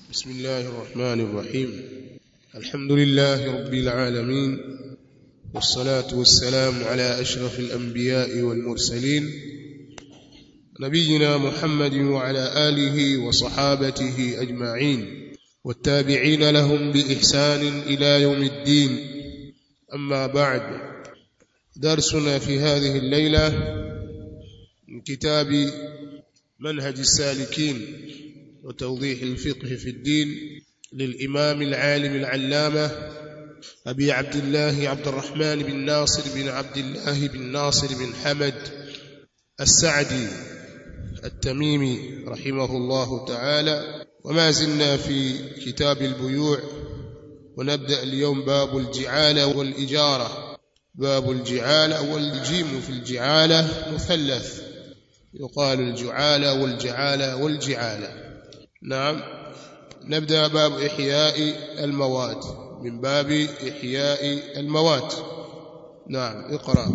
بسم الله الرحمن الرحيم الحمد لله رب العالمين والصلاة والسلام على أشرف الأنبياء والمرسلين نبينا محمد وعلى آله وصحابته أجمعين والتابعين لهم بإحسان إلى يوم الدين أما بعد درسنا في هذه الليلة من كتاب منهج السالكين وتوضيح الفقه في الدين للإمام العالم العلامة أبي عبد الله عبد الرحمن بن ناصر بن عبد الله بن ناصر بن حمد السعدي التميمي رحمه الله تعالى وما زلنا في كتاب البيوع ونبدأ اليوم باب الجعالة والإجارة باب الجعالة والجيم في الجعالة مثلث يقال الجعالة والجعالة والجعالة نعم نبدأ باب إحياء الموات من باب إحياء الموات نعم اقرأ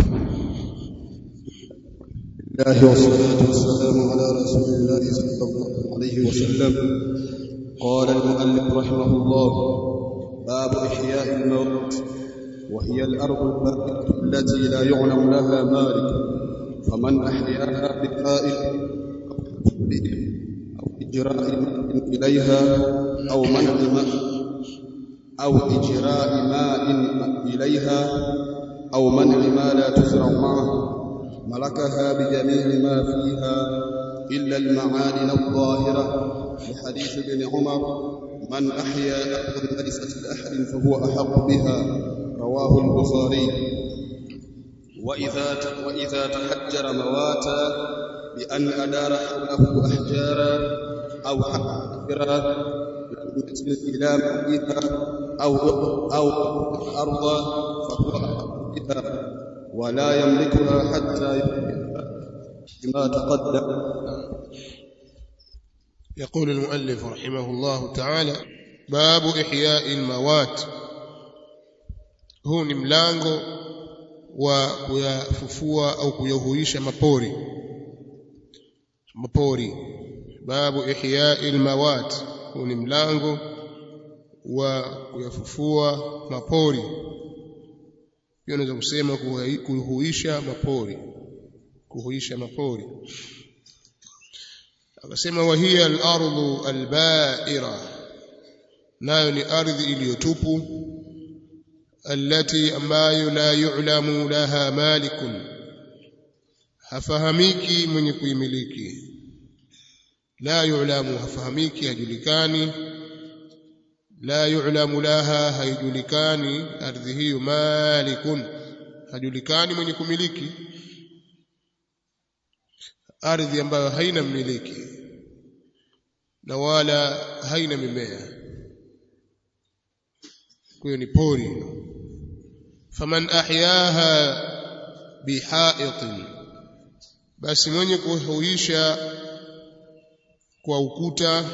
الله والصلاة والسلام على رسول الله صلى الله عليه وسلم قال المؤلف رحمه الله باب إحياء الموت وهي الأرض الباقية التي لا يعلم لها مالك فمن أحياها بفائل أو إجراء إليها أو منع ماء أو إجراء ماء إليها أو منع ما لا تزرع معه ملكها بجميع ما فيها إلا المعادن الظاهرة لحديث ابن عمر من أحيا أرضا ليست لأحد فهو أحق بها رواه البخاري وإذا وإذا تحجر مواتا بأن أدار حوله أحجارا أو حجرا إلى مالها أو أو أرضا فهو أحق بها ولا يملكها حتى بما تقدم يقول المؤلف رحمه الله تعالى باب إحياء الموات huu ni mlango wa kuyafufua au kuyahuisha mapori mapori babu ihyai almawat huu ni mlango wa kuyafufua mapori pia unaweza kusema kuhuisha mapori kuhuisha mapori akasema wahiya al-ardu al-ba'ira nayo ni ardhi iliyotupu التي ambayo la yu'lamu laha malikun hafahamiki mwenye kuimiliki la yu'lamu hafahamiki hajulikani la yu'lamu laha haijulikani ardhi hiyo malikun hajulikani mwenye kumiliki ardhi ambayo haina mmiliki na wala haina mimea kwa hiyo ni pori faman ahyaha bihaitin basi mwenye kuhuisha kwa ukuta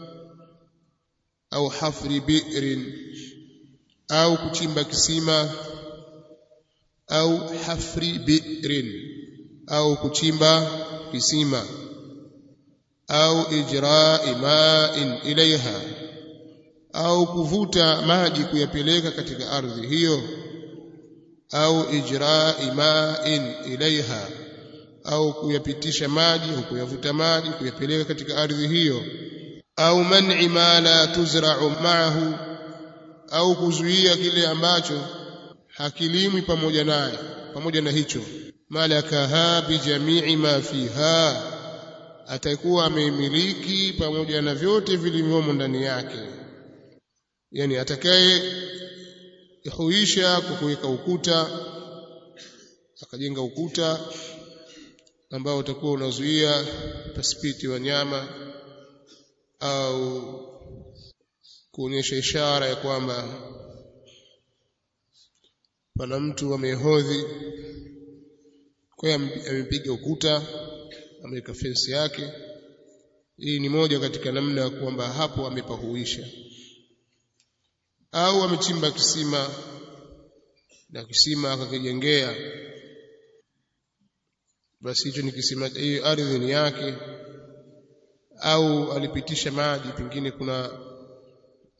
au hafri bi'rin au kuchimba kisima au hafri bi'rin au kuchimba kisima au ijra'i ma'in ilaiha au kuvuta maji kuyapeleka katika ardhi hiyo au ijra'i ma'in ilaiha au kuyapitisha maji au kuyavuta maji kuyapeleka katika ardhi hiyo au man'i ma la tuzra'u ma'ahu au kuzuia kile ambacho hakilimwi pamoja naye pamoja na hicho malakaha bi jami'i ma fiha atakuwa ameimiliki pamoja na vyote vilivyomo ndani yake yani atakaye huisha kwa kuweka ukuta akajenga ukuta ambao utakuwa unazuia pasipiti wanyama au kuonyesha ishara ya kwamba pana mtu amehodhi kwa hiyo amepiga ukuta ameweka fensi yake hii ni moja katika namna ya kwamba hapo amepahuisha au amechimba kisima na kisima akakijengea basi hicho ni kisima hiyo ardhi ni yake au alipitisha maji pengine kuna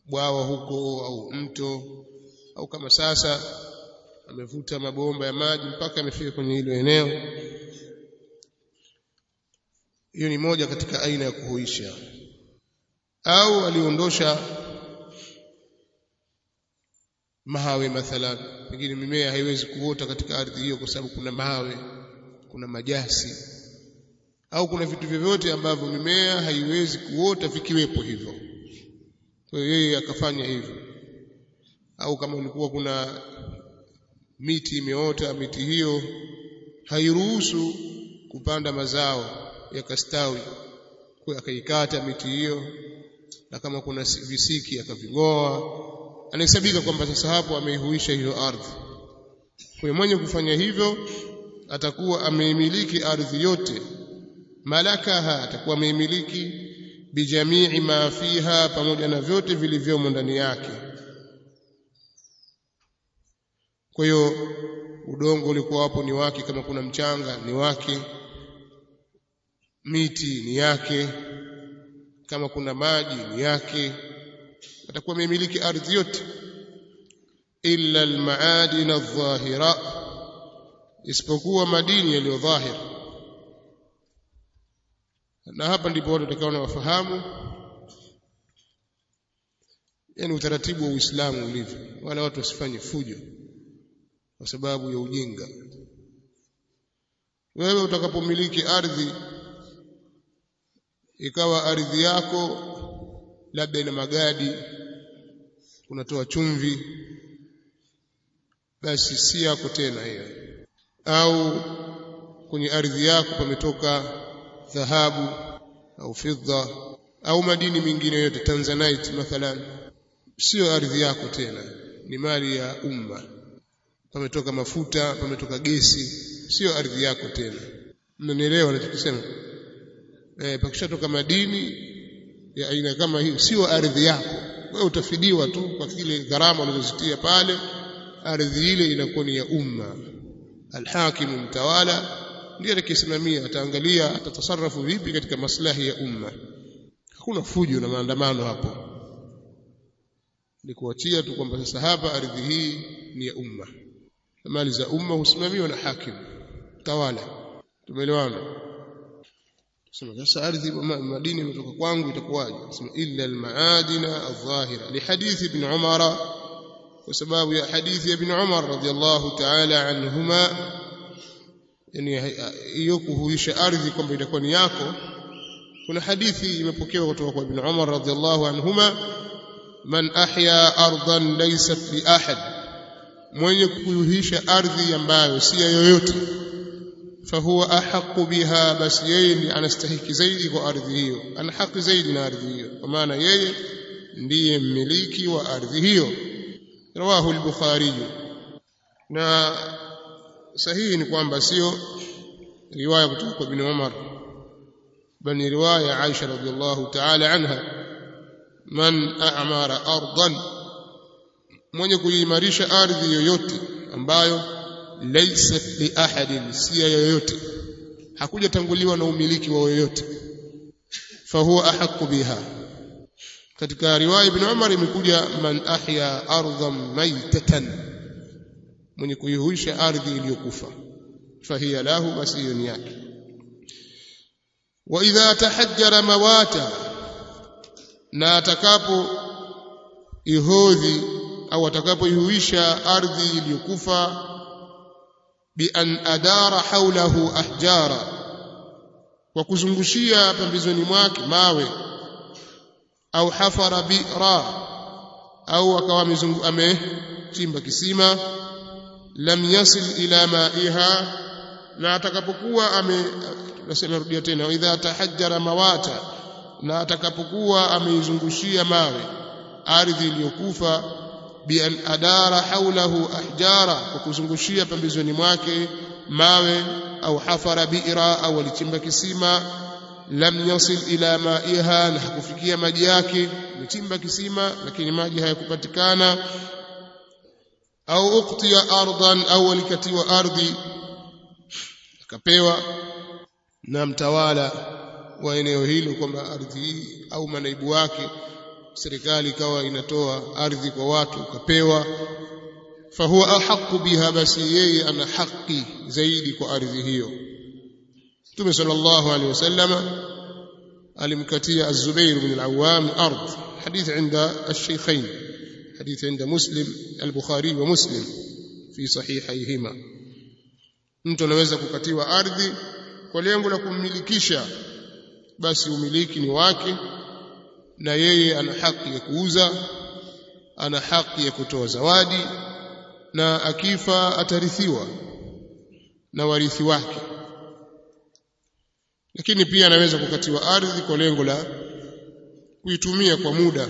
bwawa huko au mto au kama sasa amevuta mabomba ya maji mpaka amefika kwenye hilo eneo hiyo ni moja katika aina ya kuhuisha au aliondosha mawe mathalan pengine mimea haiwezi kuota katika ardhi hiyo kwa sababu kuna mawe kuna majasi au kuna vitu vyovyote ambavyo mimea haiwezi kuota vikiwepo hivyo kwa hiyo yeye akafanya hivyo au kama ulikuwa kuna miti imeota miti hiyo hairuhusu kupanda mazao yakastawi kwa akaikata miti hiyo na kama kuna visiki akaving'oa anahesabika kwamba sasa hapo ameihuisha hiyo ardhi kwa mwenye kufanya hivyo atakuwa ameimiliki ardhi yote malakaha atakuwa ameimiliki bijamii ma fiha pamoja na vyote vilivyomo ndani yake kwa hiyo udongo ulikuwa hapo ni wake kama kuna mchanga ni wake miti ni yake kama kuna maji ni yake atakuwa amemiliki ardhi yote illa almaadin adh-dhahira isipokuwa madini yaliyo dhahir na hapa ndipo watu watakaona wafahamu yani utaratibu wa Uislamu ulivyo wala watu wasifanye fujo kwa sababu ya ujinga wewe utakapomiliki ardhi ikawa ardhi yako labda ina magadi unatoa chumvi basi si yako tena hiyo au kwenye ardhi yako pametoka dhahabu au fidda au madini mengine yote tanzanite mathalan sio ardhi yako tena ni mali ya umma pametoka mafuta pametoka gesi sio ardhi yako tena mnanielewa nachokisema eh pakishatoka madini ya aina kama hiyo sio ardhi yako wewe utafidiwa tu kwa kile gharama ulizozitia pale ardhi ile inakuwa ni ya umma alhakimu mtawala ndiye atakayesimamia ataangalia atatasarrafu vipi katika maslahi ya umma hakuna fujo na maandamano hapo ni kuachia tu kwamba sasa hapa ardhi hii ni ya umma mali za umma husimamiwa na hakimu tawala tumeelewana sema sasa ardhi madini imetoka kwangu itakuwaje sema illa almaadina adh-dhahira li hadith ibn umar kwa sababu ya hadithi ya ibn umar radiyallahu ta'ala anhuma yani hiyo kuhuisha ardhi kwamba itakuwa ni yako kuna hadithi imepokewa kutoka kwa ibn umar radiyallahu anhuma man ahya ardan laysat li ahad mwenye kuhuisha ardhi ambayo si ya yoyote fahuwa ahaqu biha basi yeye ndiye anastahiki zaidi kwa ardhi hiyo ana haki zaidi na ardhi hiyo kwa maana yeye ndiye mmiliki wa ardhi hiyo rawahu al-bukhari na sahihi ni kwamba sio riwaya kutoka kwa ibn Umar bali riwaya Aisha radhiallahu ta'ala anha man a'mara ardan mwenye kuimarisha ardhi yoyote ambayo laysat li ahadin si yoyote hakujatanguliwa na umiliki wa yoyote fahuwa ahqqu biha katika riwaya ibn Umar imekuja man ahya ardhan maytatan mwenye kuihuisha ardhi iliyokufa fahiya lahu basi hiyo ni yake wa idha tahajjara mawata na atakapo ihodhi au atakapoihuisha ardhi iliyokufa bi an adara haulahu ahjara kwa kuzungushia pembezoni mwake mawe au hafara bi'ra au akawa amechimba kisima lam yasil ila ma'iha na atakapokuwa ame nasema rudia tena idha tahajjara mawata na atakapokuwa ameizungushia mawe ardhi iliyokufa bi an adara haulahu ahjara kwa kuzungushia pembezoni mwake mawe au hafara bi'ra au alichimba kisima lam yasil ila ma'iha na hakufikia maji yake amechimba kisima lakini maji hayakupatikana au uqtiya ardan au alikatiwa ardhi akapewa na mtawala wa eneo hilo kwamba ardhi hii au manaibu wake serikali ikawa inatoa ardhi kwa watu ukapewa fahuwa ahaqu biha basi yeye ana haki zaidi kwa ardhi hiyo Mtume sallallahu alaihi wasallam alimkatia Az-Zubair bin al-Awwam ardh hadith inda al-Shaykhain hadith inda Muslim al-Bukhari wa Muslim fi sahihayhima mtu anaweza kukatiwa ardhi kwa lengo la kummilikisha basi umiliki ni wake na yeye ana haki ya kuuza ana haki ya kutoa zawadi na akifa atarithiwa na warithi wake lakini pia anaweza kukatiwa ardhi kwa lengo la kuitumia kwa muda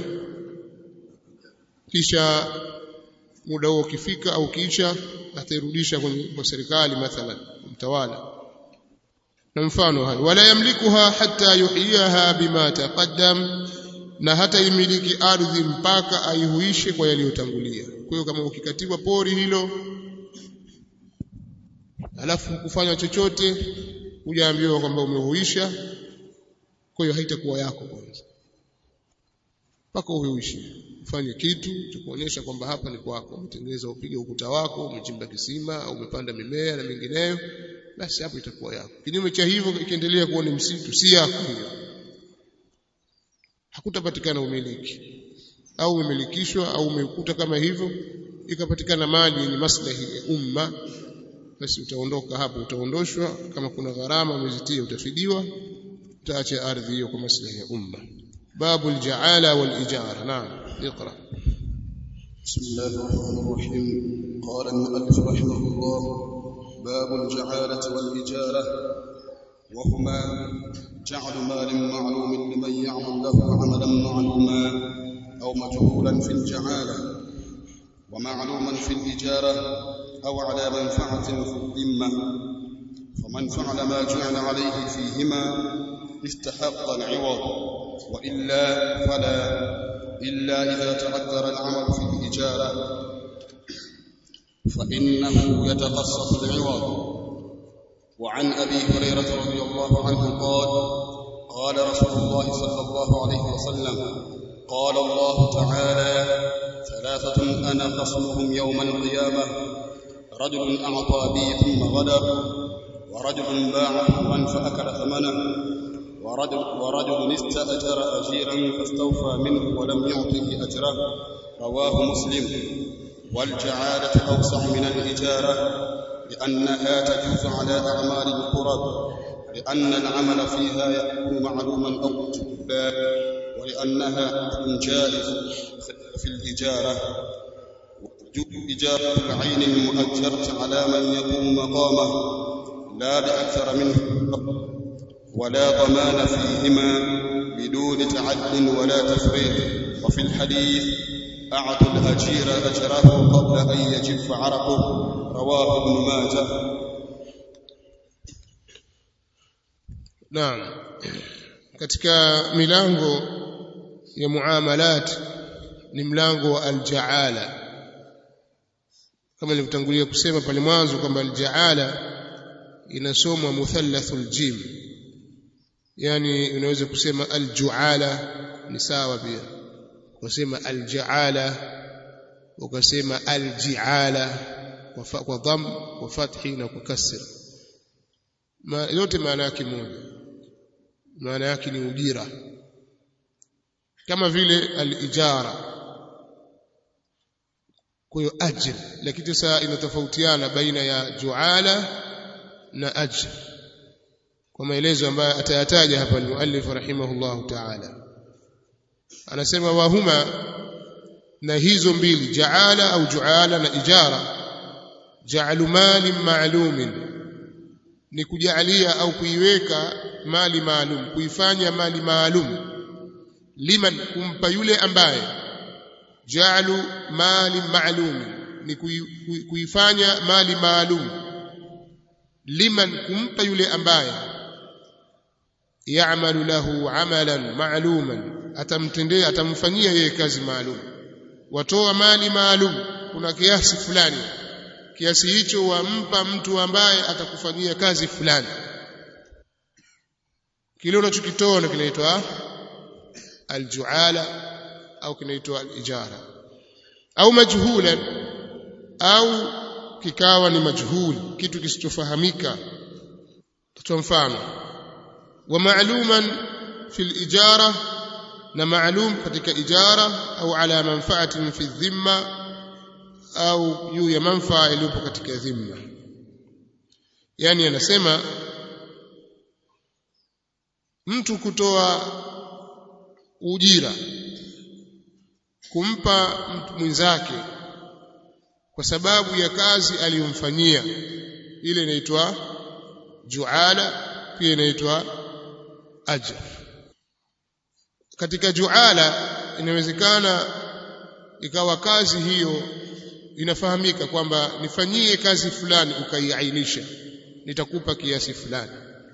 kisha muda huo ukifika au kisha atairudisha kwa serikali mathalan mtawala na mfano hayo wala yamlikuha hatta yuhiyaha bima taqaddam na hata imiliki ardhi mpaka aihuishe kwa yaliyotangulia kwa hiyo kama ukikatiwa pori hilo alafu kufanya chochote hujaambiwa kwamba umehuisha kwa hiyo haitakuwa yako kwanza mpaka uhuishe ufanye kitu cha kuonyesha kwamba hapa ni kwako umetengeneza upige ukuta wako umechimba kisima au umepanda mimea na mingineyo basi hapo itakuwa yako kinyume cha hivyo ikiendelea kuwa ni msitu si yako hiyo hakutapatikana umiliki au umemilikishwa au umekuta kama hivyo ikapatikana mali yenye maslahi ya umma basi utaondoka hapo utaondoshwa kama kuna gharama umezitia utafidiwa utaacha ardhi hiyo kwa maslahi ya umma babu aljaala walijara naam اقرا بسم الله الرحمن الرحيم قال المؤلف رحمه الله باب الجعالة والإجارة وهما جعل مال معلوم لمن يعمل له عملا معلوما أو مجهولا في الجعالة ومعلوما في الإجارة أو على منفعة في الذمة فمن فعل ما جعل عليه فيهما استحق العوض وإلا فلا إلا إذا تعذر العمل في الإجارة فإنه يتقصد العوض وعن أبي هريرة رضي الله عنه قال قال رسول الله صلى الله عليه وسلم قال الله تعالى ثلاثة أنا خصمهم يوم القيامة رجل أعطى بي ثم غدر ورجل باع حرا فأكل ثمنه ورجل, ورجل استأجر أجيرا فاستوفى منه ولم يعطه أجره رواه مسلم والجعالة أوسع من الإجارة لأنها تجوز على أعمال القرب لأن العمل فيها يكون معلوما أو مجهولا ولأنها حكم جائز في الإجارة إجارة العين المؤجرة على من يقوم مقامه لا بأكثر منه ولا ضمان فيهما بدون تعد ولا تفريط وفي الحديث أعطوا الأجير أجره قبل أن يجف عرقه رواه ابن ماجه naam katika milango ya muamalat ni mlango wa aljaala kama nilivyotangulia kusema pale mwanzo kwamba aljaala inasomwa muthallathul jim yani unaweza kusema aljuala ni sawa pia ukasema aljaala ukasema aljiala kwa dham kwa fathi na kwa kasra ma, yote maana yake moja maana yake ni ujira kama vile alijara kwa hiyo ajr lakini sasa inatofautiana baina ya juala na ajr kwa maelezo ambayo atayataja hapa muallif rahimahullahu ta'ala anasema wahuma na hizo mbili jaala au juala na ijara ja'alu mali ma'lumin ni kujalia au kuiweka mali maalum kuifanya mali maalum liman kumpa yule ambaye ja'alu mali ma'lum ni kuifanya mali maalum liman kumpa yule ambaye ya'malu lahu 'amalan ma'luman atamtendea atamfanyia yeye kazi maalum watoa mali maalum kuna kiasi fulani kiasi hicho wampa mtu ambaye atakufanyia kazi fulani kile unachokitoa ndio kinaitwa aljuala au kinaitwa al-ijara au majhulan au kikawa ni majhul kitu kisichofahamika kwa mfano wa ma'luman fil ijara na maalum katika ijara au ala manfaatin fi dhimma au juu ya manfaa iliyopo katika dhimma yani anasema mtu kutoa ujira kumpa mtu mwenzake kwa sababu ya kazi aliyomfanyia ile inaitwa juala pia inaitwa ajr katika juala inawezekana ikawa kazi hiyo inafahamika kwamba nifanyie kazi fulani ukaiainisha nitakupa kiasi fulani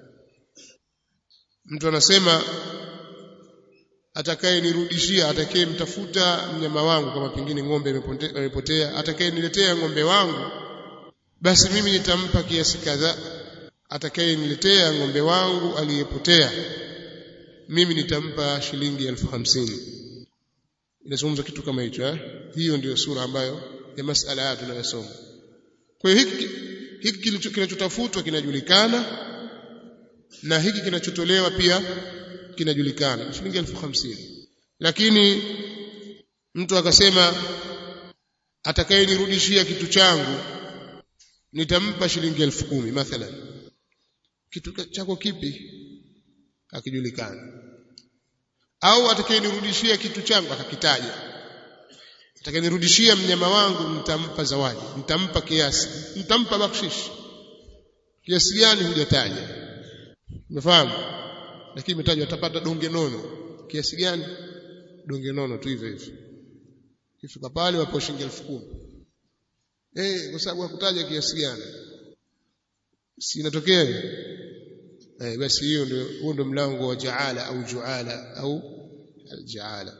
mtu anasema atakaye nirudishia atakaye mtafuta mnyama wangu kama pengine ng'ombe imepotea atakaye niletea ng'ombe wangu basi mimi nitampa kiasi kadhaa atakaye niletea ng'ombe wangu aliyepotea mimi nitampa shilingi elfu hamsini inazungumza kitu kama hicho eh? hiyo ndiyo sura ambayo ya masala haya tunayosoma kwa hiyo hiki hiki kinachotafutwa kinajulikana na hiki kinachotolewa pia kinajulikana shilingi elfu hamsini lakini mtu akasema atakayenirudishia kitu changu nitampa shilingi elfu kumi mathalan kitu chako kipi akijulikana au atakayenirudishia kitu changu akakitaja atakayenirudishia mnyama wangu nitampa zawadi nitampa kiasi nitampa bakshish kiasi gani hujataja umefahamu lakini imetajwa atapata donge nono kiasi gani donge nono tu hivyo hivyo kifika pale wapo shilingi elfu kumi eh kwa sababu hakutaja kiasi gani si inatokea eh basi hiyo ndio huo ndio mlango wa jaala au juala au aljaala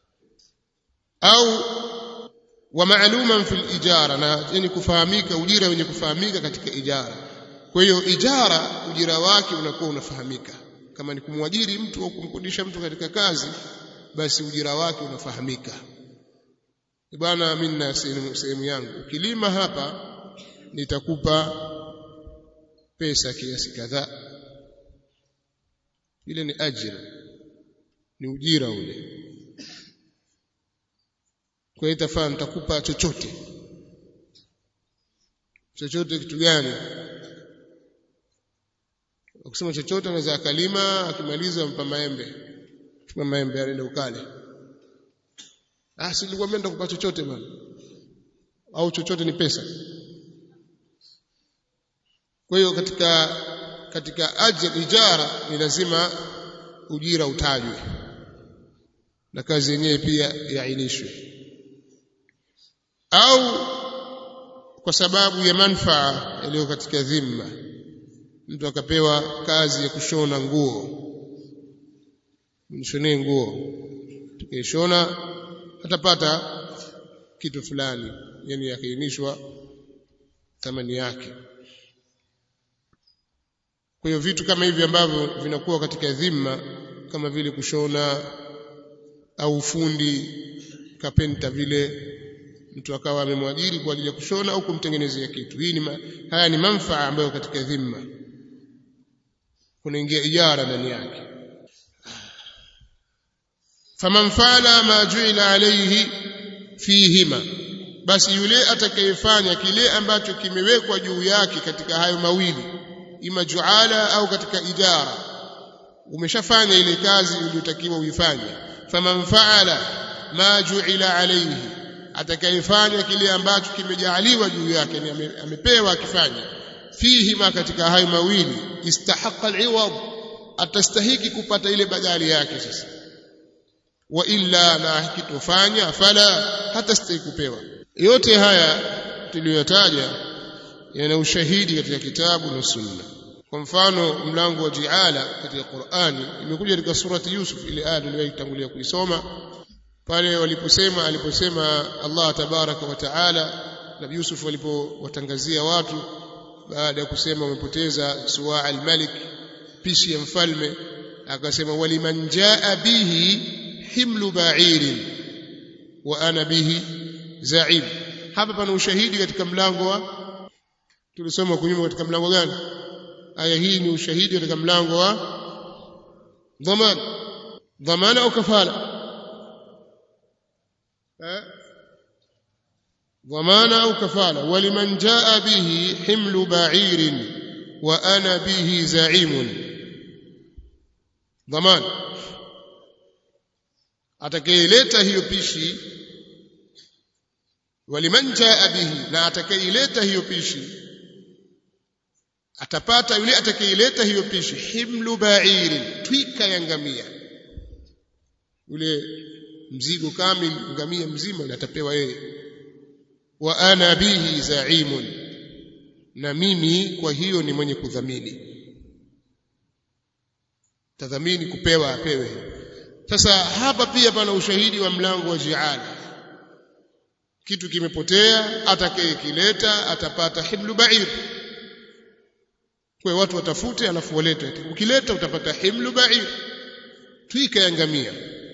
au wa ma'luman fil ijara na yani kufahamika ujira wenye kufahamika katika ijara kwa hiyo ijara ujira wake unakuwa unafahamika kama ni kumwajiri mtu au kumkodisha mtu katika kazi basi ujira wake unafahamika bwana mimi na sehemu yangu ukilima hapa nitakupa pesa kiasi kadhaa ile ni ajira ni ujira ule kwa hiyo itafaa nitakupa chochote chochote kitu gani ukisema chochote anaweza akalima akimaliza mpa maembe chukua maembe alende ukale ah si nilikuwa mimi nitakupa chochote bwana au chochote ni pesa kwa hiyo katika katika ajira ijara ni lazima ujira utajwe na kazi yenyewe pia yainishwe au kwa sababu ya manfaa yaliyo katika dhimma mtu akapewa kazi ya kushona nguo mshonee nguo tukishona atapata kitu fulani yani yakiinishwa thamani yake kwa hiyo vitu kama hivi ambavyo vinakuwa katika dhimma kama vile kushona au fundi kapenta vile mtu akawa amemwajiri kwa ajili ya kushona au kumtengenezea kitu hii ni ma, haya ni manfaa ambayo katika dhimma kunaingia ijara ndani yake faman fala ma juila alayhi fihima basi yule atakayefanya kile ambacho kimewekwa juu yake katika hayo mawili ima juala au katika ijara umeshafanya ile kazi uliyotakiwa uifanye faman faala ma juila alayhi atakayefanya kile ambacho kimejaaliwa juu yake ni amepewa akifanya fihi ma katika hayo mawili istahaqa al-iwad atastahiki kupata ile badali yake sasa wa illa na hakitofanya fala hatastahiki kupewa yote haya tuliyotaja yana ushahidi katika kitabu na sunna kwa mfano mlango wa jiala katika Qur'ani imekuja katika surati Yusuf ile aya tuliyoitangulia kuisoma pale waliposema aliposema Allah tabaraka wa taala Nabii Yusuf walipowatangazia watu baada ya kusema wamepoteza suwaa al-malik pishi ya mfalme akasema waliman jaa bihi himlu ba'irin wa ana bihi za'im hapa pana ushahidi katika mlango wa tulisoma kunyuma katika mlango gani aya hii ni ushahidi katika mlango wa dhamana dhamana au kafala eh dhamana au kafala waliman jaa bihi himlu ba'irin wa ana bihi za'imun dhamana atakayeleta hiyo pishi waliman jaa bihi na atakayeleta hiyo pishi atapata yule atakayeleta hiyo pishi himlu ba'iri twika ya ngamia yule mzigo kamili ngamia mzima atapewa yeye wa ana bihi za'imun na mimi kwa hiyo ni mwenye kudhamini tadhamini kupewa apewe sasa hapa pia pana ushahidi wa mlango wa jiala kitu kimepotea atakayekileta atapata himlu ba'ir kwa watu watafute alafu walete ukileta utapata himlu ba'ir twika ya ngamia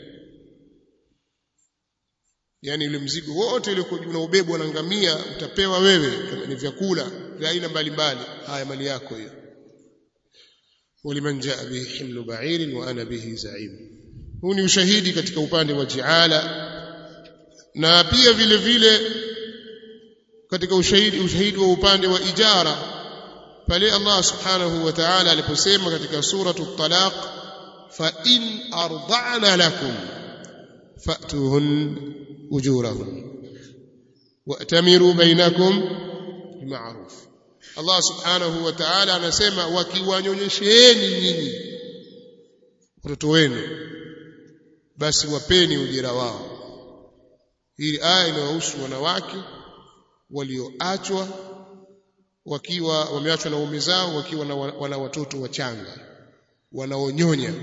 yani ile mzigo wote ule unaobebwa na ngamia utapewa wewe kama ni vyakula vya aina mbalimbali haya mali yako hiyo waliman jaa bihi himlu ba'irin wa ana bihi za'im huu ni ushahidi katika upande wa jiala na pia vile vile katika ushahidi ushahidi wa upande wa ijara pale Allah subhanahu wa ta'ala aliposema katika suratu talaq fa in arda'na lakum fa'tuhun ujurahum wa'tamiru bainakum bima'ruf Allah subhanahu wa ta'ala anasema wakiwanyonyesheni nyinyi watoto wenu basi wapeni ujira wao hii aya inawahusu wanawake walioachwa wakiwa wameachwa na waume zao wakiwa na wana watoto wachanga wanaonyonya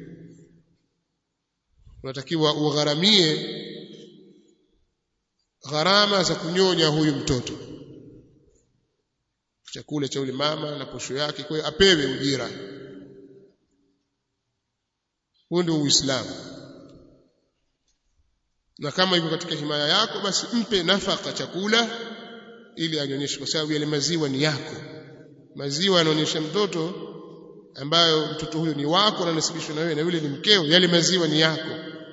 unatakiwa ugharamie gharama za kunyonya huyu mtoto chakula cha yule mama na posho yake kwa hiyo apewe ujira huo ndio uislamu na kama iko katika himaya yako basi mpe nafaka chakula ili anyonyeshe kwa sababu yale maziwa ni yako maziwa yanaonyesha mtoto ambayo mtoto huyo ni wako na nasibishwa na wewe na yule ni mkeo yale maziwa ni yako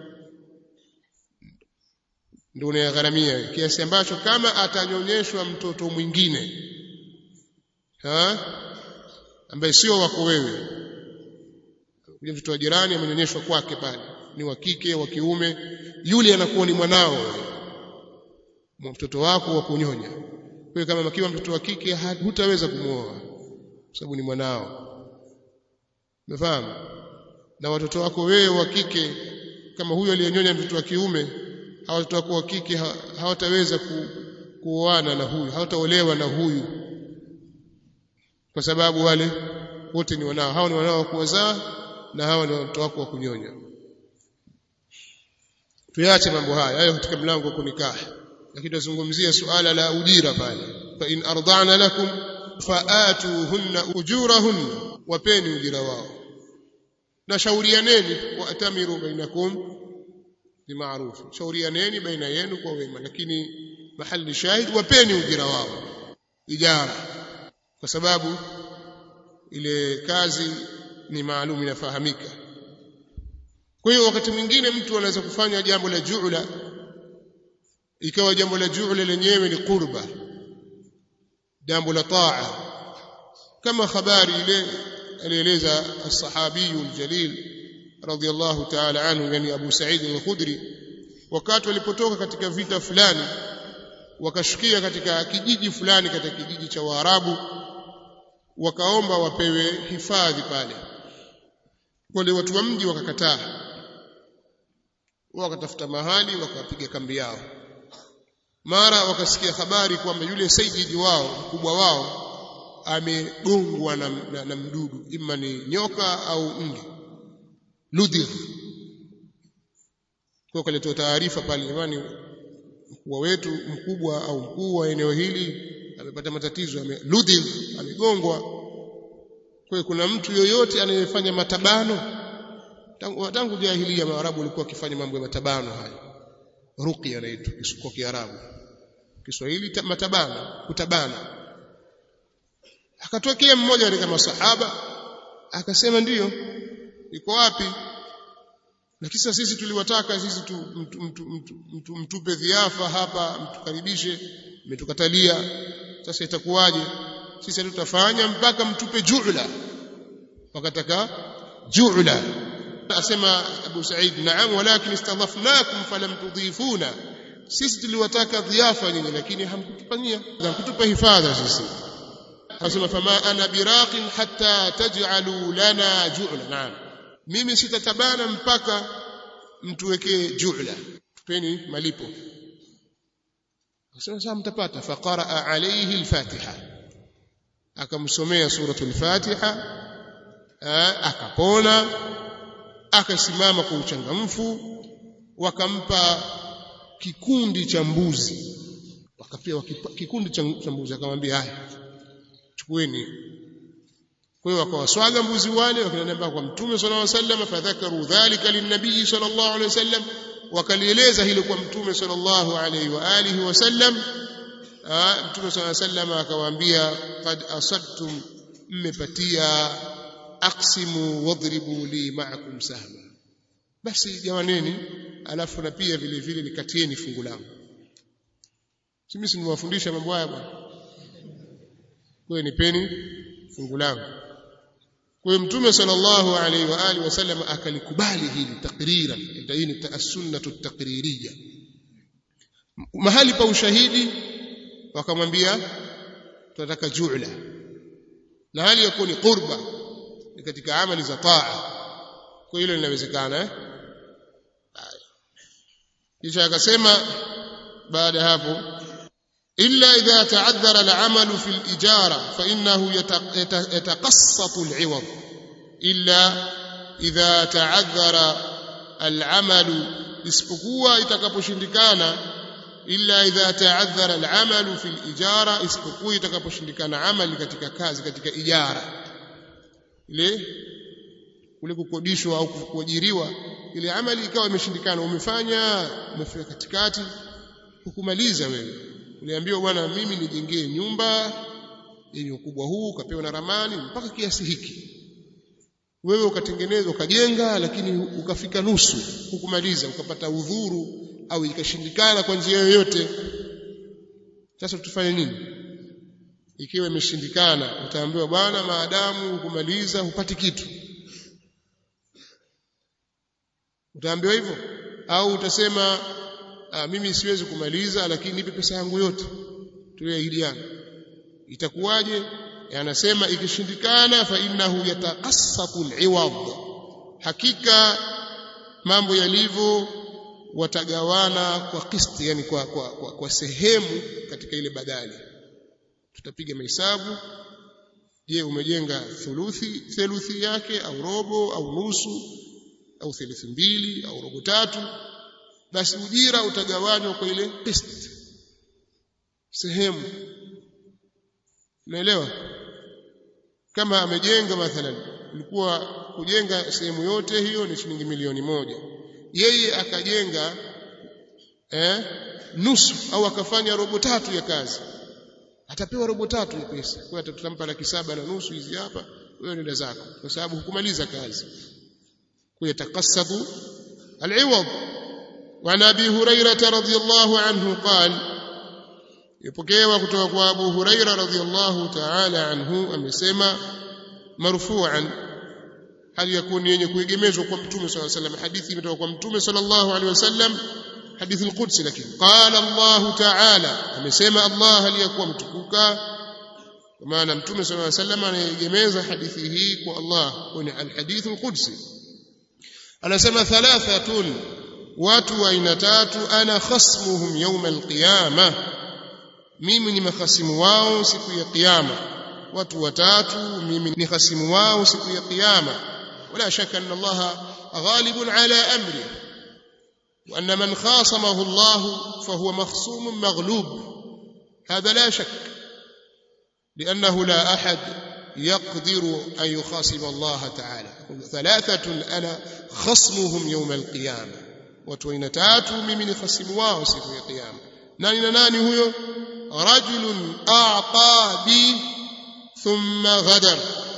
ndio unayagharamia kiasi ambacho kama atanyonyeshwa mtoto mwingine ha ambaye sio wako wewe yule mtoto wa jirani amenyonyeshwa kwake pale ni wa kike wa kiume yule anakuwa ni mwanao mtoto wako wa kunyonya kwa kama makiwa mtoto wa kike hutaweza kumwoa kwa sababu ni mwanao umefahamu na watoto wako wewe wa kike kama huyo aliyenyonya mtoto wa kiume hawa watoto wako wa kike hawataweza ku, kuoana na huyu hawataolewa na huyu kwa sababu wale wote ni wanao hao ni wanao wa kuwazaa na hawa ni watoto wako wa kunyonya tuyache mambo haya hayo katika mlango wa kunikah lakini tunazungumzia suala la ujira pale fa in arda'na lakum faatuhunna ujurahunna wapeni ujira wao na shaurianeni waatamiru bainakum bima'ruf shaurianeni baina yenu kwa wema lakini mahali shahid wapeni ujira wao ijara kwa sababu ile kazi ni maalum inafahamika kwa hiyo wakati mwingine mtu anaweza kufanya jambo la ju'la ikawa jambo la ju'la lenyewe ni qurba jambo la taa kama habari ile alieleza as-sahabi al-jalil radiyallahu ta'ala anhu yani Abu Sa'id al-Khudri wakati walipotoka katika vita fulani wakashukia katika kijiji fulani katika kijiji cha Waarabu wakaomba wapewe hifadhi pale wale watu wa mji wakakataa wakatafuta mahali wakapiga kambi yao mara wakasikia habari kwamba yule sayyidi wao mkubwa wao amegongwa na, na, na mdudu ima ni nyoka au nge ludhigh kwa kaletoa taarifa pale jamani mkubwa wetu mkubwa au mkuu wa eneo hili amepata matatizo ame ludhigh amegongwa kwa kuna mtu yoyote anayefanya matabano tangu, tangu jahilia maarabu walikuwa wakifanya mambo ya matabano haya ruqya inaitwa kwa Kiarabu Kiswahili matabana kutabana akatokea mmoja katika masahaba akasema ndiyo iko wapi na kisa sisi tuliwataka sisi tu, mtu, mtu, mtu, mtu, mtupe dhiafa hapa mtukaribishe mmetukatalia sasa itakuwaje sisi hatutafanya mpaka mtupe ju'la wakataka ju'la asema Abu Said naam walakin istadhafnakum falam tudhifuna sisi tuliwataka dhiafa nyinyi lakini hamkutufanyia hamkutupa hifadha sisi asema fama ana biraqin hatta taj'alu lana ju'la naam mimi sitatabana mpaka mtuwekee ju'la tupeni malipo asema sasa mtapata faqara alayhi al-fatiha akamsomea suratul fatiha akapona akasimama kwa uchangamfu wakampa kikundi cha mbuzi wakapewa kikundi cha mbuzi akamwambia haya chukueni kwa hiyo wakawaswaga mbuzi wale wakaenda kwa mtume sallallahu alaihi wasallam fadhakaru dhalika linnabii sallallahu alaihi wasallam wakalieleza hilo kwa mtume sallallahu alaihi wa alihi wasallam mtume sallallahu alaihi wasallam akawaambia qad asadtum mmepatia aqsimu wadribu li ma'akum sahma basi jawaneni alafu na pia vile vile nikatieni fungu langu mimi si niwafundisha mambo haya bwana kwa nipeni fungu langu kwa hiyo mtume sallallahu alaihi wa alihi wasallam akalikubali hili takrira hii ni as-sunnatu takririya mahali pa ushahidi wakamwambia tunataka ju'la na hali yakuwa ni qurba ni katika amali za taa kwa hilo linawezekana eh kisha akasema baada ya hapo illa idha ta'addara al-amalu fi al-ijara fa innahu yataqassatu al-'iwad illa idha ta'addara al-amalu isipokuwa itakaposhindikana illa idha ta'addara al-amalu fi al-ijara isipokuwa itakaposhindikana amali katika kazi katika ijara ile kule kukodishwa au kuajiriwa ile amali ikawa imeshindikana umefanya umefika katikati hukumaliza wewe uliambiwa bwana mimi nijengee nyumba yenye ukubwa huu ukapewa na ramani mpaka kiasi hiki wewe ukatengeneza ukajenga lakini ukafika nusu hukumaliza ukapata udhuru au ikashindikana kwa njia yoyote sasa tufanye nini ikiwa imeshindikana utaambiwa bwana maadamu hukumaliza hupati kitu utaambiwa hivyo au utasema ah, mimi siwezi kumaliza lakini nipe pesa yangu yote tuliahidiana itakuwaje anasema ikishindikana fa innahu yataqassatu al-iwad hakika mambo yalivyo watagawana kwa kisti yani kwa, kwa, kwa, kwa sehemu katika ile badali tutapiga mahesabu je umejenga thuluthi theluthi yake au robo au nusu au theluthi mbili au robo tatu basi ujira utagawanywa kwa ile qist sehemu unaelewa kama amejenga mathalan ilikuwa kujenga sehemu yote hiyo ni shilingi milioni moja yeye akajenga eh, nusu au akafanya robo tatu ya kazi atapewa robo tatu ya pesa kwa hiyo tutampa laki saba na nusu hizi hapa wewe nenda zako kwa sababu hukumaliza kazi kwa yatakassabu al-iwad wa nabi hurairah radhiyallahu anhu qala ipokewa kutoka kwa Abu Huraira radhiyallahu ta'ala anhu amesema marfu'an hali yakuni yenye kuegemezwa kwa mtume sallallahu alayhi wasallam hadithi imetoka kwa mtume sallallahu alayhi wasallam hadithi al-Qudsi lakini qala Allah ta'ala amesema Allah aliyakuwa mtukuka kwa maana mtume sallallahu alayhi wasallam anaegemeza hadithi hii kwa Allah kwenye al-hadith al-Qudsi anasema thalathatun watu wa aina tatu ana khasmuhum yawm al-qiyamah mimi ni mahasimu wao siku ya kiyama watu watatu mimi ni hasimu wao siku ya kiyama wala shaka anna Allah ghalibun ala amri wa anna man khasamahu Allah fahuwa makhsum maghlub هذا لا شك لأنه لا أحد يقدر أن يخاصم الله تعالى ثلاثة أنا خصمهم يوم القيامة watu aina tatu mimi ni khasimu wao siku ya kiyama nani na nani huyo rajulun a'ta bi thumma ghadar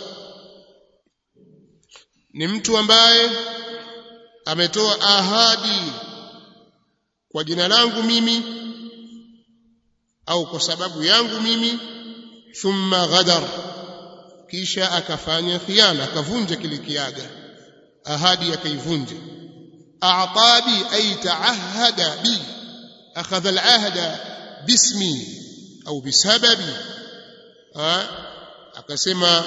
ni mtu ambaye ametoa ahadi kwa jina langu mimi au kwa sababu yangu mimi thumma ghadar kisha akafanya khiana akavunja kile kiaga ahadi akaivunja a'tabi ay ta'ahada bi akhadha al'ahda bismi au bisababi akasema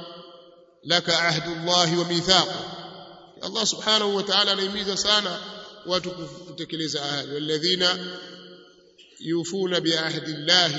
laka ahdu Allah wa mithaq Allah subhanahu wa ta'ala anahimiza sana watu kutekeleza ahadi walladhina yufuna bi ahdi Allah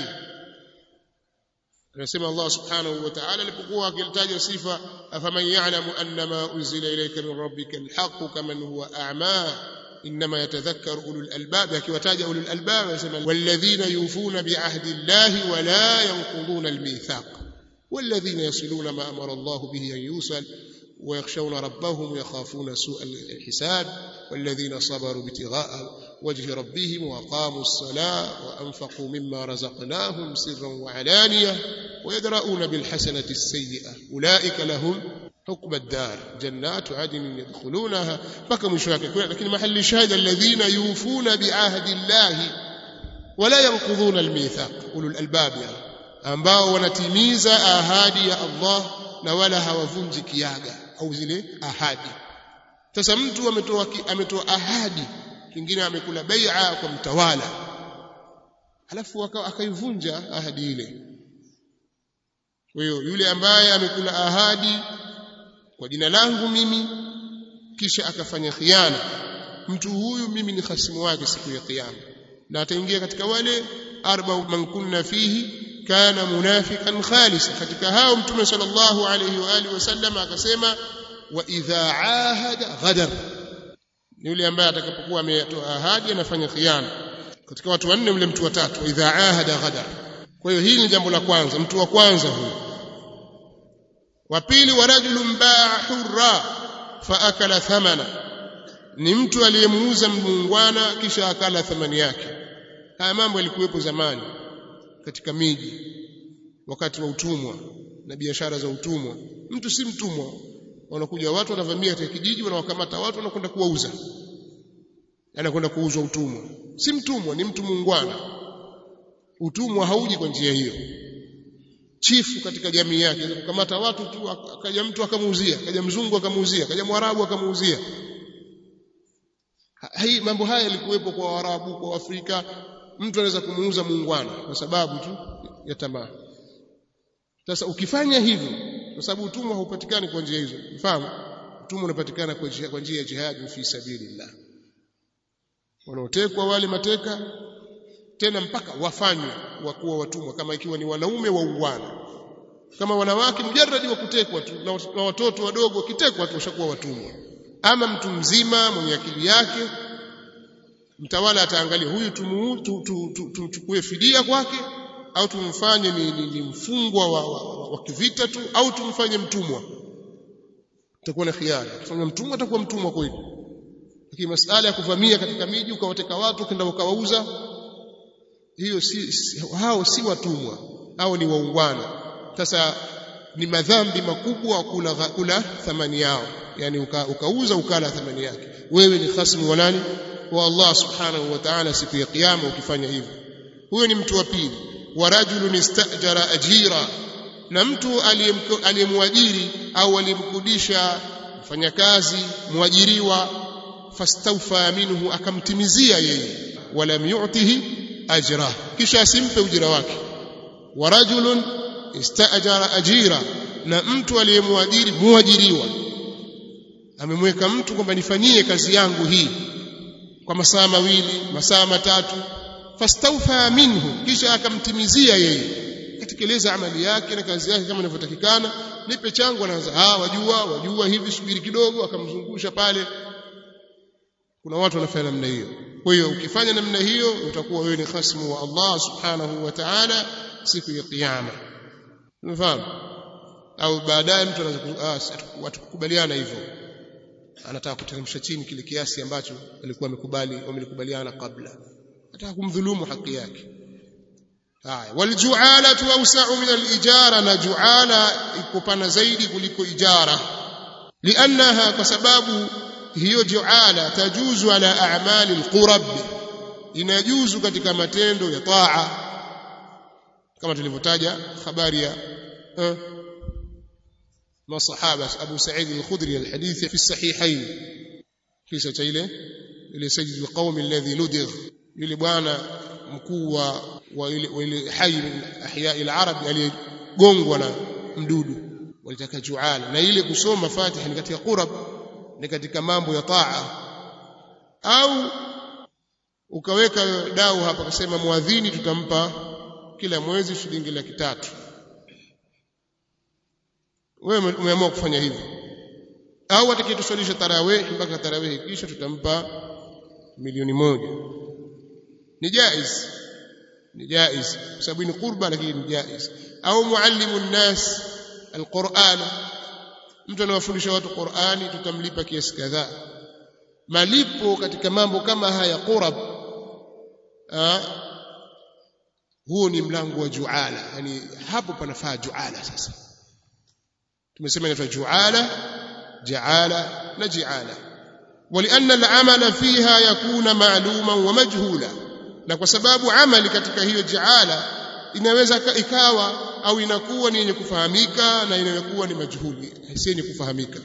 anasema Allah subhanahu wa ta'ala alipokuwa akilitaja sifa afaman ya'lamu annama unzila ilayka min rabbika alhaq kaman huwa a'ma انما يتذكر اولو الالباب akiwataja اولو الالباب anasema walladhina yufuna bi ahdi Allah wa la yanquduna almithaq والذين يصلون ما امر الله به ان يوصل ويخشون ربهم ويخافون سوء الحساب والذين صبروا ابتغاء وجه ربهم وقاموا الصلاة وأنفقوا مما رزقناهم سرا وعلانية ويدرؤون بالحسنة السيئة أولئك لهم حكم الدار جنات عدن يدخلونها بقى مشاكل لكن محل الشاهد الذين يوفون بعهد الله ولا ينقضون الميثاق أولو الألباب يعني ambao wanatimiza ahadi ya Allah na wala hawavunji kiaga au zile ahadi sasa mtu ametoa ametoa ahadi kingine amekula bai'a kwa mtawala alafu akaivunja ahadi ile kwa hiyo yule ambaye amekula ahadi kwa jina langu mimi kisha akafanya khiana mtu huyu mimi ni khasimu wake siku ya kiyama na ataingia katika wale arba man kunna fihi kana munafiqan khalisa katika hao mtume sallallahu alayhi wa alihi wasallam akasema wa idha ahada ghadar ni yule ambaye atakapokuwa ametoa ahadi anafanya khiana katika watu wanne yule mtu wa tatu idha ahada ghadar kwa hiyo hili ni jambo la kwanza mtu wa kwanza huyo wa pili wa rajulun baa hurra fa akala thamana ni mtu aliyemuuza muungwana kisha akala thamani yake haya mambo yalikuwepo zamani katika miji wakati wa utumwa na biashara za utumwa mtu si mtumwa wanakuja watu wanavamia katika kijiji wanawakamata watu wanakwenda kuwauza anakwenda kuuzwa utumwa si mtumwa ni mtu muungwana utumwa hauji kwa njia hiyo chifu katika jamii yake kukamata watu tu akaja mtu akamuuzia akaja mzungu akamuuzia akaja mwarabu akamuuzia hii mambo haya yalikuwepo kwa waarabu kwa afrika mtu anaweza kumuuza muungwana kwa sababu tu ya tamaa sasa ukifanya hivyo kwa sababu utumwa haupatikani kwa njia hizo mfahamu utumwa unapatikana kwa njia kwa njia ya jihad fi sabilillah wanaotekwa wale mateka tena mpaka wafanywe wakuwa watumwa kama ikiwa ni wanaume wa uwana kama wanawake mjarradi wa kutekwa tu na watoto wadogo wakitekwa tu washakuwa watumwa ama mtu mzima mwenye akili yake mtawala ataangalia huyu tumchukue fidia kwake au tumfanye ni, ni, ni mfungwa wa, wa, wa, wa kivita tu au tumfanye mtumwa itakuwa na khiari kufanya mtumwa atakuwa mtumwa kweli lakini masala ya kuvamia katika miji ukawateka watu kenda ukawauza hiyo si, si hao si watumwa hao ni waungwana sasa ni madhambi makubwa kula, kula thamani yao yani uka, ukauza ukala thamani yake wewe ni khasmu wa nani wa Allah subhanahu wa ta'ala siku ya kiyama ukifanya hivyo huyo ni mtu wa pili wa rajulun istajara ajira na mtu aliyemwajiri au aliyemkudisha mfanyakazi mwajiriwa fastawfa minhu akamtimizia yeye walam yu'tihi ajra kisha asimpe ujira wake wa rajulun istajara ajira na mtu aliyemwajiri muajiriwa amemweka mtu kwamba nifanyie kazi yangu hii kwa masaa mawili masaa matatu fastawfa minhu kisha akamtimizia yeye atekeleza amali yake na kazi yake kama inavyotakikana nipe changu anaanza ah wajua wajua hivi subiri kidogo akamzungusha pale kuna watu wanafanya namna hiyo kwa hiyo ukifanya namna hiyo utakuwa wewe ni khasmu wa Allah subhanahu wa ta'ala siku ya kiyama umefahamu au baadaye mtu anaweza ah watukubaliana hivyo anataka kuteremsha chini kile kiasi ambacho alikuwa amekubali wamelikubaliana kabla anataka kumdhulumu haki yake haya waljualatu awsa'u min alijara na juala iko pana zaidi kuliko ijara liannaha kwa sababu hiyo juala tajuzu ala a'mali alqurab inajuzu katika matendo ya taa kama tulivyotaja habari ya eh, masahaba Abu Sa'id al-Khudri al-hadith fi as-sahihayn kisa cha ile ile sajid al-qaum alladhi ludigh yule bwana mkuu wa wa ile wa ile hayy min ahya al-arab aliyegongwa na mdudu walitaka juala na ile kusoma Fatiha ni katika qurab ni katika mambo ya taa au ukaweka dau hapa kusema muadhini tutampa kila mwezi shilingi laki tatu wewe umeamua kufanya hivyo au atakayetuswalisha tarawih mpaka tarawih kisha tutampa milioni moja ni jaiz ni jaiz kwa sababu ni qurba lakini ni jaiz au muallimu nnas alquran mtu anawafundisha watu qurani tutamlipa kiasi kadhaa malipo katika mambo kama haya qurab huo ni mlango wa juala yani hapo panafaa juala sasa tumesema inaitwa juala jaala na jiala ولأن العمل فيها يكون معلوما ومجهولا na kwa sababu amali katika hiyo jaala inaweza ikawa au inakuwa ni yenye kufahamika na inayokuwa ni majhuli si yenye kufahamika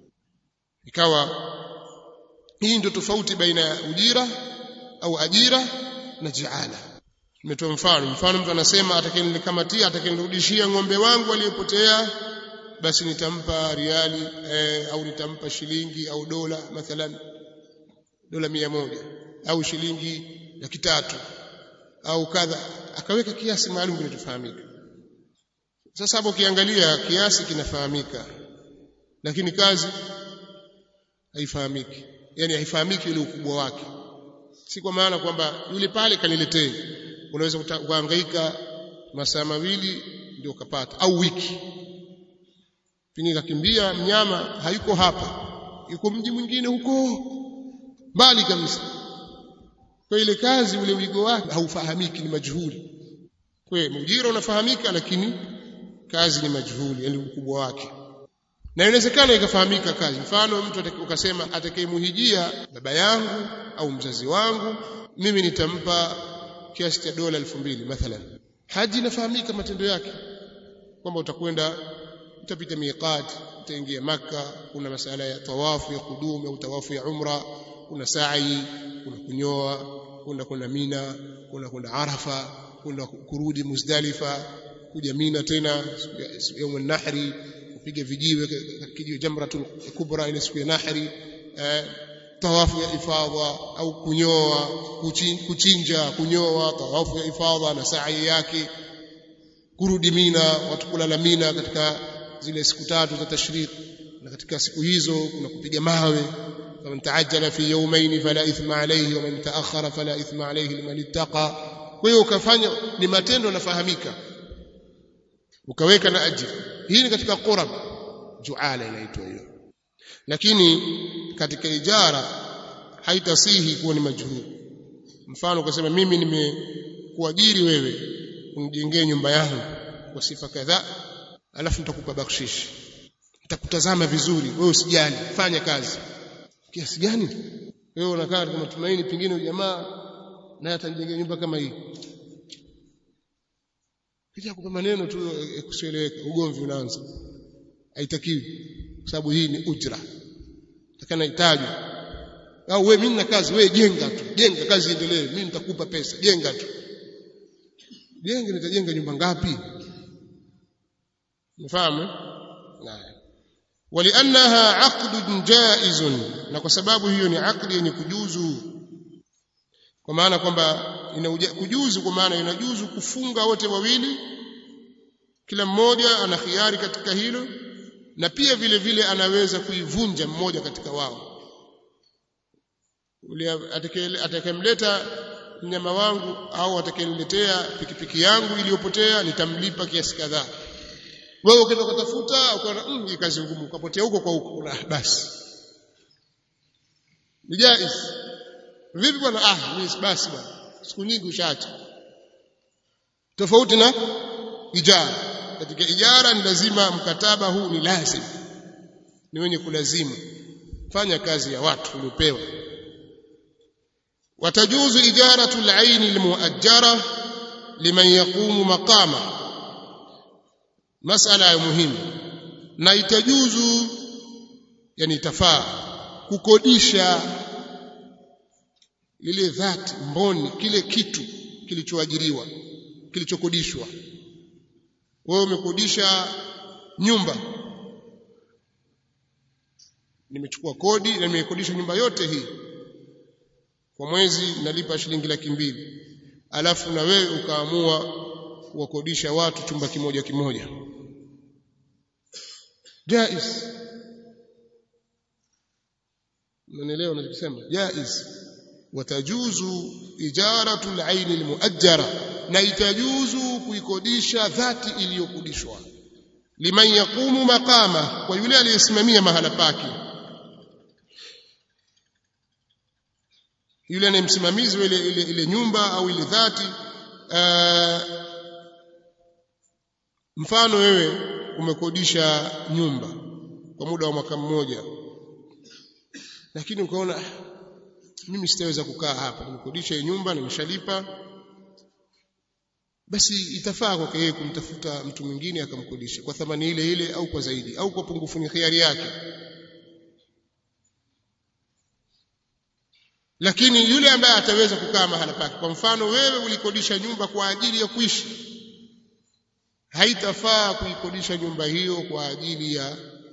ikawa hii ndio tofauti baina ya ujira au ajira na jaala nimetoa mfano mfano mtu anasema atakayenikamatia atakayenirudishia ng'ombe wangu aliyepotea basi nitampa riali eh, au nitampa shilingi au dola mathalan dola mia moja au shilingi laki tatu au kadha akaweka kiasi maalum kinachofahamika sasa hapo ukiangalia kiasi kinafahamika lakini kazi haifahamiki yani haifahamiki ile ukubwa wake si kwa maana kwamba yule pale kaniletee unaweza kuhangaika masaa mawili ndio ukapata au wiki pengine kakimbia mnyama hayuko hapa yuko mji mwingine huko mbali kabisa kwa ile kazi ule wigo wake haufahamiki ni majhuli kwa ujira unafahamika lakini kazi ni majhuli yani ukubwa wake na inawezekana ikafahamika kazi mfano mtu ukasema atakayemuhijia baba yangu au mzazi wangu mimi nitampa kiasi cha dola elfu mbili mathalan haji inafahamika matendo yake kwamba utakwenda utapita miqat utaingia maka kuna masala ya tawafu ya kudumu au tawafu ya umra kuna sa'i kuna kunyoa kuna kuna mina kuna kuna arafa kuna kurudi muzdalifa kuja mina tena yaum nahri kupiga vijiwe kijiwe jamratul kubra ile siku ya nahri eh, tawafu ya ifadha au kunyoa kuchinja kunyoa tawafu ya ifadha na sa'i yake kurudi mina watu kulala mina katika zile siku tatu za tashriq na katika siku hizo kuna kupiga mawe faman taajjala fi yawmayn fala ithma alayhi wa man ta'akhkhara fala ithma alayhi liman ittaqa kwa hiyo ukafanya ni matendo yanafahamika ukaweka na ajira hii ni katika qurab juala inaitwa hiyo lakini katika ijara haitasihi kuwa ni majhuli mfano ukasema mimi nimekuajiri wewe unijengee nyumba yangu kwa sifa kadhaa alafu nitakupa bakshishi nitakutazama vizuri wewe usijali fanya kazi kiasi gani wewe unakaa katika matumaini pengine jamaa naye atanijengea nyumba kama hii kisha kupa maneno tu kusieleweka ugomvi unaanza haitakiwi kwa sababu hii ni ujra takana hitaji au wewe mimi na kazi wewe jenga tu jenga kazi iendelee mimi nitakupa pesa jenga tu jenga nitajenga nyumba ngapi mfahamu naam waliannaha aqdun jaizun na kwa sababu hiyo ni aqdi yenye kujuzu kwa maana kwamba ina kujuzu kwa maana inajuzu kufunga wote wawili kila mmoja ana khiari katika hilo na pia vile vile anaweza kuivunja mmoja katika wao atakayemleta mnyama wangu au atakayeniletea pikipiki yangu iliyopotea nitamlipa kiasi kadhaa wewe ukaenda kutafuta ukaona mm, hii kazi ngumu ukapotea huko kwa huko basi ni jaiz vipi bwana ah mimi basi bwana siku nyingi ushaacha tofauti na ijara katika ijara ni lazima mkataba huu ni lazim ni wenye kulazimu fanya kazi ya watu uliopewa watajuzu ijaratu al-ayn al-muajjara liman yaqumu maqama masala ya muhimu na itajuzu yani itafaa kukodisha ile dhati mboni kile kitu kilichoajiriwa kilichokodishwa wewe umekodisha nyumba nimechukua kodi na nimekodisha nyumba yote hii kwa mwezi nalipa shilingi laki mbili alafu na wewe ukaamua kuwakodisha watu chumba kimoja kimoja jaiz unanielewa ninachosema jaiz watajuzu ijaratu al-ayn al-muajjara na itajuzu kuikodisha dhati iliyokodishwa liman yaqumu maqama kwa yule aliyesimamia mahala pake yule ni msimamizi wa ile, ile, ile nyumba au ile dhati uh, mfano wewe umekodisha nyumba kwa muda wa mwaka mmoja lakini ukaona mimi sitaweza kukaa hapa nimekodisha hii nyumba nimeshalipa basi itafaa kwake yeye kumtafuta mtu mwingine akamkodisha kwa thamani ile ile au kwa zaidi au kwa pungufu ni khiari yake lakini yule ambaye ataweza kukaa mahala pake kwa mfano wewe ulikodisha nyumba kwa ajili ya kuishi haitafaa kuikodisha nyumba hiyo kwa ajili ya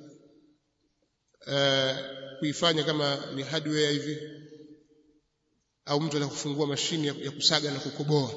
uh, kuifanya kama ni hardware hivi au mtu anakufungua mashine ya, ya kusaga na kukoboa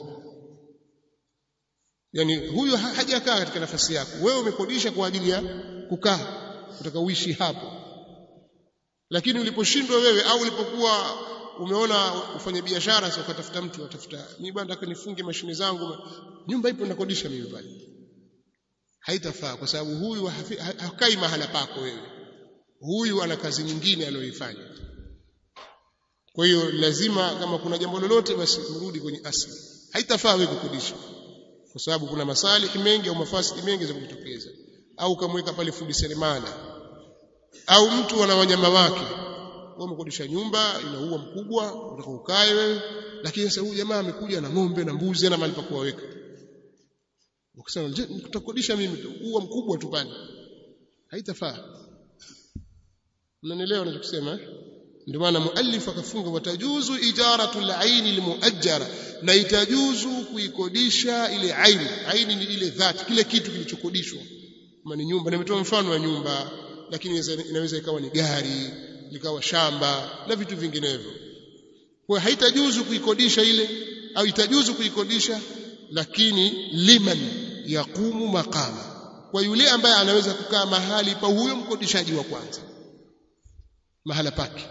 yani huyo hajakaa katika nafasi yako wewe umekodisha kwa ajili ya kukaa utaka uishi hapo lakini uliposhindwa wewe au ulipokuwa umeona ufanye biashara sasa ukatafuta mtu atafuta mimi bwana nataka nifunge mashine zangu nyumba ipo nakodisha mimi pale haitafaa kwa sababu huyu hakai mahala pako wewe huyu ana kazi nyingine anayoifanya kwa hiyo lazima kama kuna jambo lolote basi mrudi kwenye asili haitafaa wewe kukodisha kwa sababu kuna masalihi mengi au mafasidi mengi za kujitokeza au kamweka pale fundi seremala au mtu ana wanyama wake wewe umekodisha nyumba ina ua mkubwa unataka ukae wewe lakini sasa huyu jamaa amekuja na ng'ombe na mbuzi ana mahali pa kuwaweka ukisema je nitakodisha mimi tu ua mkubwa tu pale haitafaa mnanielewa ninachosema ndio maana muallif akafunga watajuzu ijaratu al-ayn al-muajjara na itajuzu kuikodisha ile aini aini ni ile dhati kile kitu kilichokodishwa kama ni nyumba nimetoa mfano wa nyumba lakini inaweza ikawa ni gari likawa shamba na vitu vinginevyo kwa haitajuzu kuikodisha ile au itajuzu kuikodisha lakini liman yaqumu maqama kwa yule ambaye anaweza kukaa mahali pa huyo mkodishaji wa kwanza mahala pake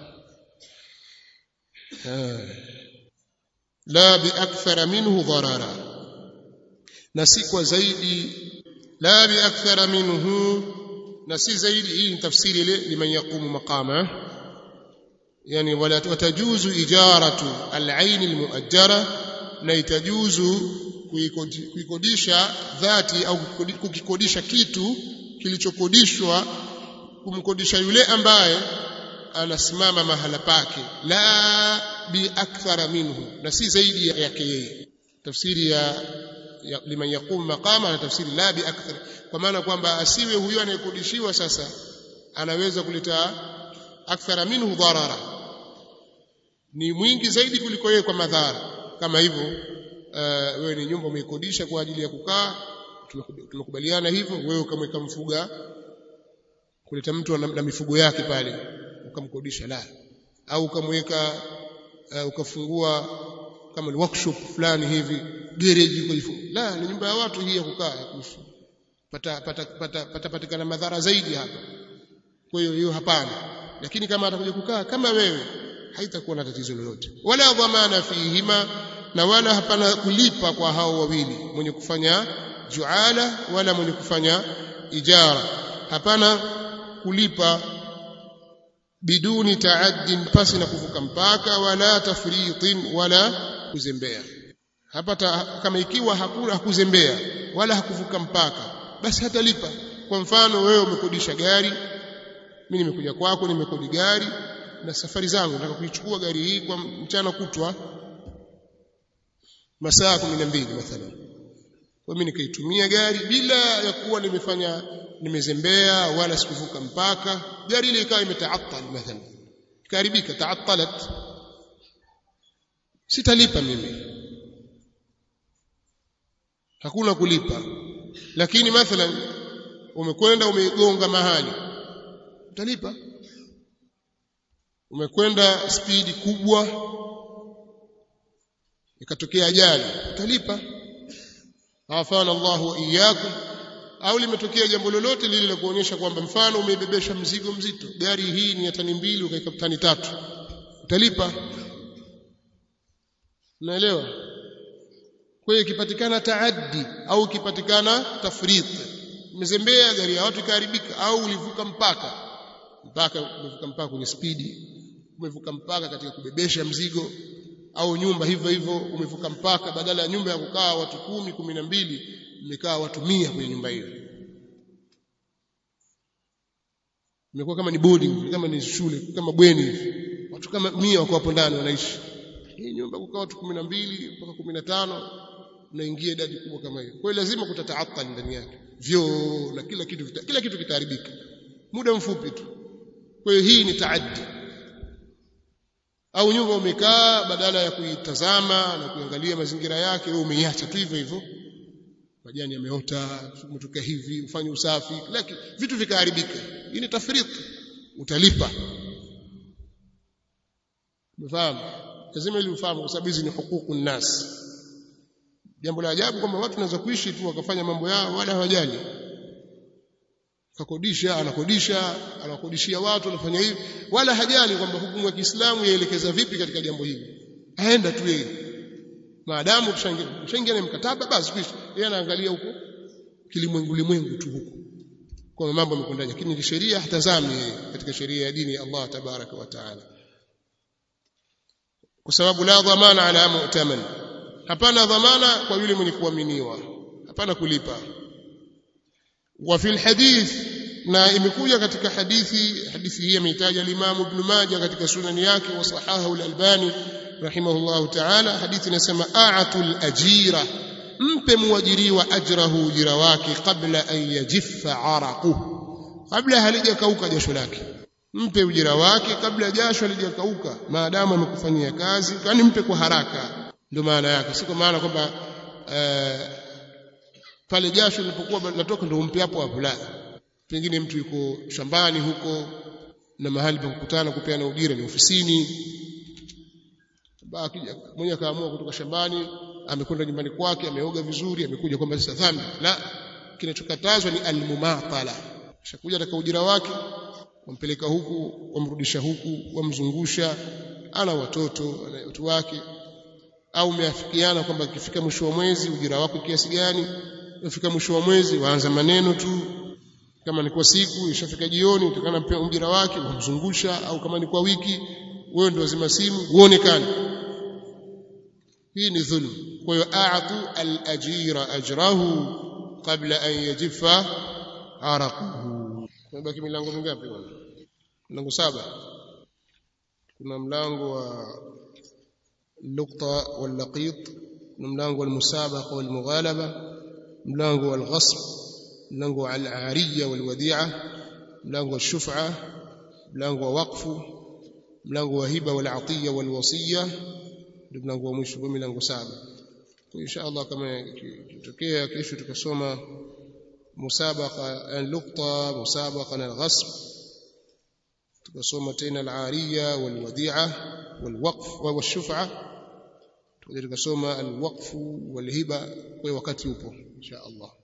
la biakthara minhu dharara na si kwa zaidi la biakthara minhu na si zaidi hii ni tafsiri ile liman yaqumu maqama yani wala watajuzu ijaratu al-ayn al-muajjara na itajuzu kuikodisha dhati au kukikodisha kitu kilichokodishwa kumkodisha yule ambaye anasimama mahala pake la bi akthara minhu na si zaidi yake yeye tafsiri ya, ya liman yaqum maqama na tafsiri la bi akthar kwa maana kwamba asiwe huyo anayekodishiwa sasa anaweza kuleta akthara minhu dharara ni mwingi zaidi kuliko yeye kwa madhara kama hivyo uh, wewe ni nyumba umeikodisha kwa ajili ya kukaa tumekubaliana hivyo wewe ukamweka mfuga kuleta mtu na, na mifugo yake pale ukamkodisha la au ukamweka uh, ukafungua kama ni workshop fulani hivi garage ukajifunga la ni nyumba ya watu hii ya kukaa ya kuishi pata pata pata pata patikana madhara zaidi hapa kwa hiyo hiyo hapana lakini kama atakuja kukaa kama wewe haitakuwa na tatizo lolote wala dhamana fihima na wala hapana kulipa kwa hao wawili mwenye kufanya juala wala mwenye kufanya ijara hapana kulipa biduni taaddin pasi na kuvuka mpaka wala tafritin wala kuzembea hapa ta, kama ikiwa hakuna hakuzembea wala hakuvuka mpaka basi hatalipa kwa mfano wewe umekodisha gari mimi nimekuja kwako nimekodi gari na safari zangu nataka kuichukua gari hii kwa mchana kutwa masaa 12 mathalan kwa mimi nikaitumia gari bila ya kuwa nimefanya nimezembea wala sikuvuka mpaka gari ile ikawa imetaatal mathalan ikaharibika taatalat sitalipa mimi hakuna kulipa lakini mathalan umekwenda umegonga mahali utalipa umekwenda spidi kubwa ikatokea ajali utalipa afana Allahu wa iyyakum au limetokea jambo lolote lile la kuonyesha kwamba mfano umeibebesha mzigo mzito gari hii ni ya tani mbili ukaika tani tatu utalipa unaelewa kwa hiyo ikipatikana taaddi au ikipatikana tafrit umezembea gari ya watu ikaharibika au ulivuka mpaka mpaka umevuka mpaka kwenye spidi umevuka mpaka katika kubebesha mzigo au nyumba hivyo hivyo umevuka mpaka badala ya nyumba ya kukaa watu kumi kumi na mbili mmekaa watu mia kwenye nyumba hiyo imekuwa kama ni boarding kama ni shule kama bweni hivi watu kama mia wako hapo ndani wanaishi hii nyumba kukaa watu kumi na mbili mpaka kumi na tano unaingia idadi kubwa kama hiyo kwa hiyo lazima kutataathal ndani yake vyoo na kila kitu vita, kila kitu kitaharibika muda mfupi tu kwa hiyo hii ni taaddi au nyumba umekaa badala ya kuitazama na kuangalia mazingira yake wewe umeiacha tu hivyo hivyo majani yameota umetoka hivi ufanye usafi lakini vitu vikaharibika hii ni tafrit utalipa umefahamu lazima ili ufahamu kwa sababu hizi ni hukuku nnas jambo la ajabu kwamba watu wanaweza kuishi tu wakafanya mambo yao wala hawajali kakodisha anakodisha anakodishia watu anafanya hivi wala hajali kwamba hukumu ya Kiislamu yaelekeza vipi katika jambo hili aenda tu yeye maadamu tushaingia na mkataba basi kisha yeye anaangalia huko kilimwengu limwengu tu huko kwa mambo yamekwendaje lakini kisheria hatazami yeye katika sheria ya dini ya Allah tabaraka wa taala kwa sababu la dhamana ala mu'taman hapana dhamana kwa yule mwenye kuaminiwa hapana kulipa wa fil hadith na imekuja katika hadithi hadithi hii ameitaja al-Imam Ibn Majah katika sunani yake wa sahahu al-Albani rahimahullahu ta'ala hadithi inasema a'atul ajira mpe muajiriwa ajrahu ujira wake kabla an yajiffa araquhu kabla halijakauka jasho lake mpe ujira wake kabla jasho halijakauka maadamu amekufanyia kazi kwani mpe kwa haraka ndio maana yake si kwa maana kwamba uh, pale jasho lilipokuwa linatoka ndio umpe hapo hapo la pengine mtu yuko shambani huko na mahali pa kukutana kupeana ujira ni ofisini akija mwenye akaamua kutoka shambani amekwenda nyumbani kwake ameoga vizuri amekuja kwamba sasa dhambi la kinachokatazwa ni almumatala shakuja ataka ujira wake wampeleka huku wamrudisha huku wamzungusha ana watoto ana watu wake au umeafikiana kwamba ikifika mwisho wa mwezi ujira wako kiasi gani ifika mwisho wa mwezi waanza maneno tu kama ni kwa siku ishafika jioni utakana mpea ujira wake wamzungusha au kama ni kwa wiki wewe ndio wazima simu uonekane hii ni dhulm kwa hiyo a'tu al-ajira ajrahu qabla an yajifa araquhu kumebaki milango mingapi bwana milango saba kuna mlango wa اللقطة واللقيط ملانغو المسابقة والمغالبة ملانغو الغصب ملانغو العارية والوديعة ملانغو الشفعة ملانغو وقف ملانغو هبة والعطية والوصية ملانغو مشو ملانغو سابع إن شاء الله كما تكيه كيشو تكسوما مسابقة اللقطة مسابقة الغصب tukasoma tena al-ariya wal-wadi'a wal-waqf wash-shuf'a tukasoma al-waqf wal-hiba kwa wakati upo insha Allah